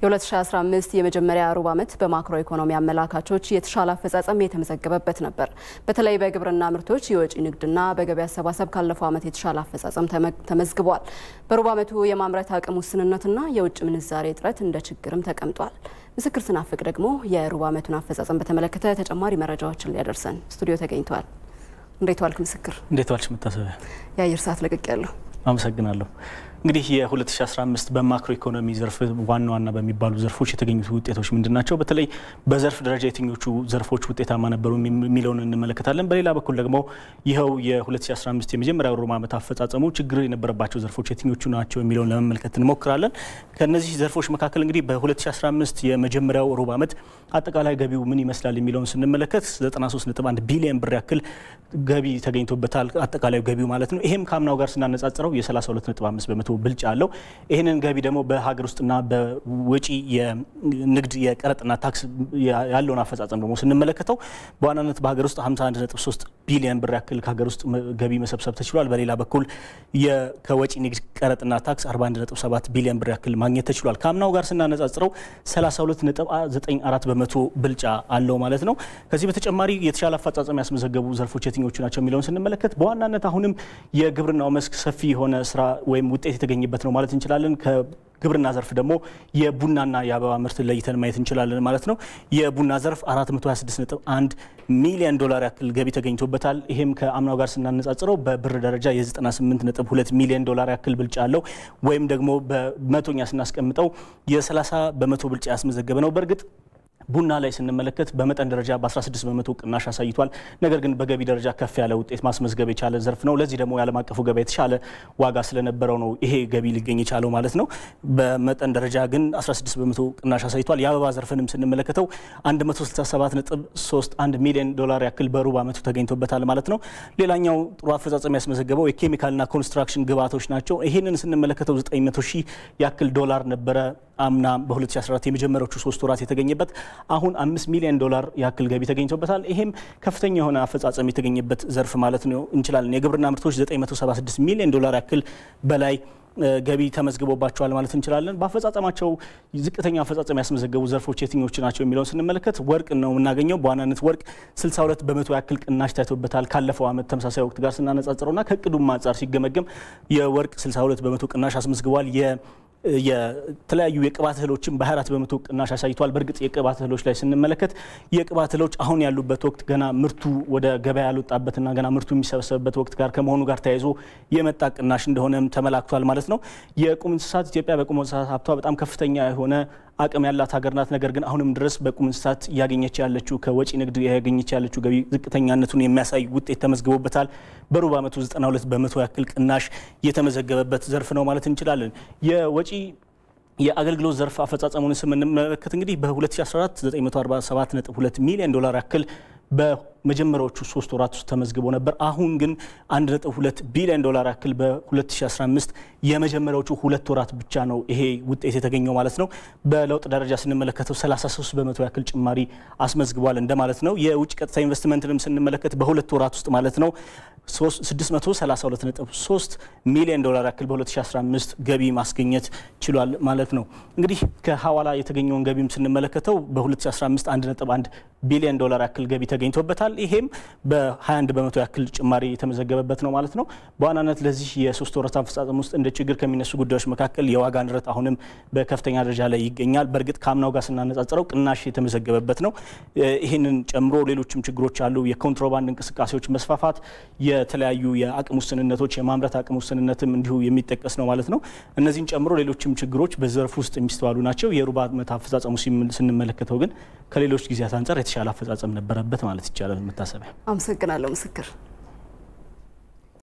የ2015 የመጀመሪያ ሩብ ዓመት በማክሮ ኢኮኖሚ አመላካቾች የተሻለ አፈጻጸም የተመዘገበበት ነበር። በተለይ በግብርና ምርቶች፣ የወጪ ንግድና በገቢ አሰባሰብ ካለፈው ዓመት የተሻለ አፈጻጸም ተመዝግቧል። በሩብ ዓመቱ የማምረት አቅም ውስንነትና የውጭ ምንዛሬ እጥረት እንደ ችግርም ተቀምጧል። ምስክር ስናፍቅ ደግሞ የሩብ ዓመቱን አፈጻጸም በተመለከተ ተጨማሪ መረጃዎችን ሊያደርሰን ስቱዲዮ ተገኝተዋል። እንዴት ዋልክ ምስክር? እንዴት ዋልሽ መታሰቢያ? የአየር ሰዓት ለቅቅ ያለሁ አመሰግናለሁ። እንግዲህ የ2015 በማክሮ ኢኮኖሚ ዘርፍ ዋና ዋና በሚባሉ ዘርፎች የተገኙት ውጤቶች ምንድን ናቸው? በተለይ በዘርፍ ደረጃ የትኞቹ ዘርፎች ውጤታማ ነበሩ የሚለውን እንመለከታለን። በሌላ በኩል ደግሞ ይኸው የ2015 የመጀመሪያ ሩብ ዓመት አፈጻጸሙ ችግር የነበረባቸው ዘርፎች የትኞቹ ናቸው የሚለውን ለመመልከት እንሞክራለን። ከነዚህ ዘርፎች መካከል እንግዲህ በ2015 የመጀመሪያው ሩብ ዓመት አጠቃላይ ገቢው ምን ይመስላል የሚለውን ስንመለከት 93.1 ቢሊዮን ብር ያክል ገቢ ተገኝቶበታል። አጠቃላዩ ገቢው ማለት ነው። ይሄም ከአምናው ጋር ስናነጻጽረው የ32.5 በመቶ ብልጫ አለው። ይህንን ገቢ ደግሞ በሀገር ውስጥና በወጪ የንግድ የቀረጥና ታክስ ያለውን አፈጻጸም ደግሞ ስንመለከተው በዋናነት በሀገር ውስጥ 51.3 ቢሊዮን ብር ያክል ከሀገር ውስጥ ገቢ መሰብሰብ ተችሏል። በሌላ በኩል ከወጪ ንግድ ቀረጥና ታክስ 41.7 ቢሊዮን ብር ያክል ማግኘት ተችሏል። ከአምናው ጋር ስናነጻጽረው 32.94 በመቶ ብልጫ አለው ማለት ነው። ከዚህ በተጨማሪ የተሻለ አፈጻጸም ያስመዘገቡ ዘርፎች የትኞቹ ናቸው የሚለውን ስንመለከት በዋናነት አሁንም የግብርናው መስክ ሰፊ የሆነ ስራ ወይም ውጤት የተገኘበት ነው ማለት እንችላለን። ግብርና ዘርፍ ደግሞ የቡናና የአበባ ምርት ለይተን ማየት እንችላለን ማለት ነው። የቡና ዘርፍ 426.1 ሚሊዮን ዶላር ያክል ገቢ ተገኝቶበታል። ይሄም ከአምናው ጋር ስናነጻጽረው በብር ደረጃ የ98.2 ሚሊዮን ዶላር ያክል ብልጫ አለው። ወይም ደግሞ በመቶኛ ስናስቀምጠው የ30 በመቶ ብልጫ ያስመዘገበ ነው። በእርግጥ ቡና ላይ ስንመለከት በመጠን ደረጃ በ16 በመቶ ቅናሽ አሳይቷል። ነገር ግን በገቢ ደረጃ ከፍ ያለ ውጤት ማስመዝገብ የቻለ ዘርፍ ነው። ለዚህ ደግሞ የዓለም አቀፉ ገበያ የተሻለ ዋጋ ስለነበረው ነው ይሄ ገቢ ሊገኝ የቻለው ማለት ነው። በመጠን ደረጃ ግን 16 በመቶ ቅናሽ አሳይቷል። የአበባ ዘርፍንም ስንመለከተው 167.31 ሚሊዮን ዶላር ያክል በሩብ ዓመቱ ተገኝቶበታል ማለት ነው። ሌላኛው ጥሩ አፈጻጸም ያስመዘገበው የኬሚካልና ኮንስትራክሽን ግብዓቶች ናቸው። ይህንን ስንመለከተው 900 ሺህ ያክል ዶላር ነበረ አምና በ2014 የመጀመሪያዎቹ ሶስት ወራት የተገኘበት አሁን አምስት ሚሊዮን ዶላር ያክል ገቢ ተገኝቶበታል። ይሄም ከፍተኛ የሆነ አፈጻጸም የተገኘበት ዘርፍ ማለት ነው እንችላለን። የግብርና ምርቶች 976 ሚሊዮን ዶላር ያክል በላይ ገቢ ተመዝግቦባቸዋል ማለት እንችላለን። በአፈጻጸማቸው ዝቅተኛ አፈጻጸም ያስመዘገቡ ዘርፎች የትኞቹ ናቸው የሚለውን ስንመለከት ወርቅ ነው የምናገኘው። በዋናነት ወርቅ 62 በመቶ ያክል ቅናሽ ታይቶበታል ካለፈው ዓመት ተመሳሳይ ወቅት ጋር ስናነጻጽረውና ከእቅዱም አንጻር ሲገመገም የወርቅ 62 በመቶ ቅናሽ አስመዝግቧል። የተለያዩ የቅባት እህሎችን በ24 በመቶ ቅናሽ አሳይቷል። በእርግጥ የቅባት እህሎች ላይ ስንመለከት የቅባት እህሎች አሁን ያሉበት ወቅት ገና ምርቱ ወደ ገበያ ያልወጣበትና ገና ምርቱ የሚሰበሰብበት ወቅት ጋር ከመሆኑ ጋር ተያይዞ የመጣ ቅናሽ እንደሆነም ተመላክቷል ማለት ነው። የቁም እንስሳት ኢትዮጵያ በቁም እንስሳት ሀብቷ በጣም ከፍተኛ የሆነ አቅም ያላት ሀገር ናት። ነገር ግን አሁንም ድረስ በቁም እንስሳት እያገኘች ያለችው ከወጪ ንግድ ያገኘች ያለችው ገቢ ዝቅተኛነቱን የሚያሳይ ውጤት ተመዝግቦበታል። በሩብ ዓመቱ 92 በመቶ ያክል ቅናሽ የተመዘገበበት ዘርፍ ነው ማለት እንችላለን። የወጪ የአገልግሎት ዘርፍ አፈጻጸሙን ስምንመለከት እንግዲህ በ2014 947.2 ሚሊዮን ዶላር ያክል በመጀመሪያዎቹ ሶስት ወራት ውስጥ ተመዝግቦ ነበር። አሁን ግን 1.2 ቢሊዮን ዶላር ያክል በ2015 የመጀመሪያዎቹ ሁለት ወራት ብቻ ነው ይሄ ውጤት የተገኘው ማለት ነው። በለውጥ ደረጃ ስንመለከተው 33 በመቶ ያክል ጭማሪ አስመዝግቧል እንደማለት ነው። የውጭ ቀጥታ ኢንቨስትመንትንም ስንመለከት በሁለት ወራት ውስጥ ማለት ነው 632.3 ሚሊዮን ዶላር ያክል በ2015 ገቢ ማስገኘት ችሏል ማለት ነው። እንግዲህ ከሐዋላ የተገኘውን ገቢም ስንመለከተው በ2015 1.1 ቢሊዮን ዶላር ያክል ገቢ ተገኝቶበታል። ይሄም በ21 በመቶ ያክል ጭማሪ የተመዘገበበት ነው ማለት ነው። በዋናነት ለዚህ የሶስት ወራት አፈጻጸም ውስጥ እንደ ችግር ከሚነሱ ጉዳዮች መካከል የዋጋ ንረት አሁንም በከፍተኛ ደረጃ ላይ ይገኛል። በእርግጥ ከአምናው ጋር ስናነጻጽረው ቅናሽ የተመዘገበበት ነው። ይህንን ጨምሮ ሌሎችም ችግሮች አሉ። የኮንትሮባንድ እንቅስቃሴዎች መስፋፋት፣ የተለያዩ የአቅም ውስንነቶች፣ የማምረት አቅም ውስንነትም እንዲሁ የሚጠቀስ ነው ማለት ነው። እነዚህን ጨምሮ ሌሎችም ችግሮች በዘርፍ ውስጥ የሚስተዋሉ ናቸው። የሩብ ዓመት አፈጻጸሙ ስንመለከተው ግን ከሌሎች ጊዜያት አንጻር የተሻለ አፈጻጸም ነበረበት ማለት ይቻላል። መታሰቢያ አመሰግናለሁ ምስክር